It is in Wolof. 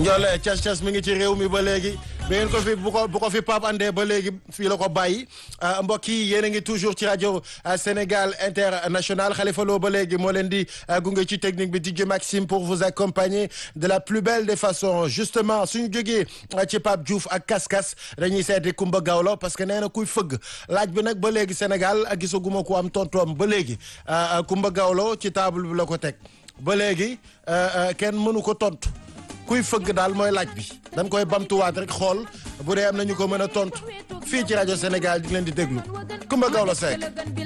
Ndiolé cas cas mi ngi ci réew mi ba léegi bi ngeen ko fi bu ko bu ko fi Pape andee ba léegi fii la ko bàyyi mbokk yi yéen a ngi toujours ci rajo Sénégal international Khalifa Lo ba léegi moo leen di gunge ci technique bi DJ Maxime pour vous accompagner de la plus belle des façons justement suñu jógee ci Pape Diouf ak Kaskas dañuy seeti Kumba Gawlo parce que nee na kuy fëgg laaj bi nag ba léegi Sénégal gisaguma ko am tontoom ba léegi Kumba Gawlo ci table bi la ko teg ba léegi kenn mënu ko tontu. kuy fëgg daal mooy laaj bi dañ koy bamtuwaat rek xool bu dee am na ñu ko mën a tontu fii ci rajo Sénégal di leen di déglu Kumba Gawlo Seck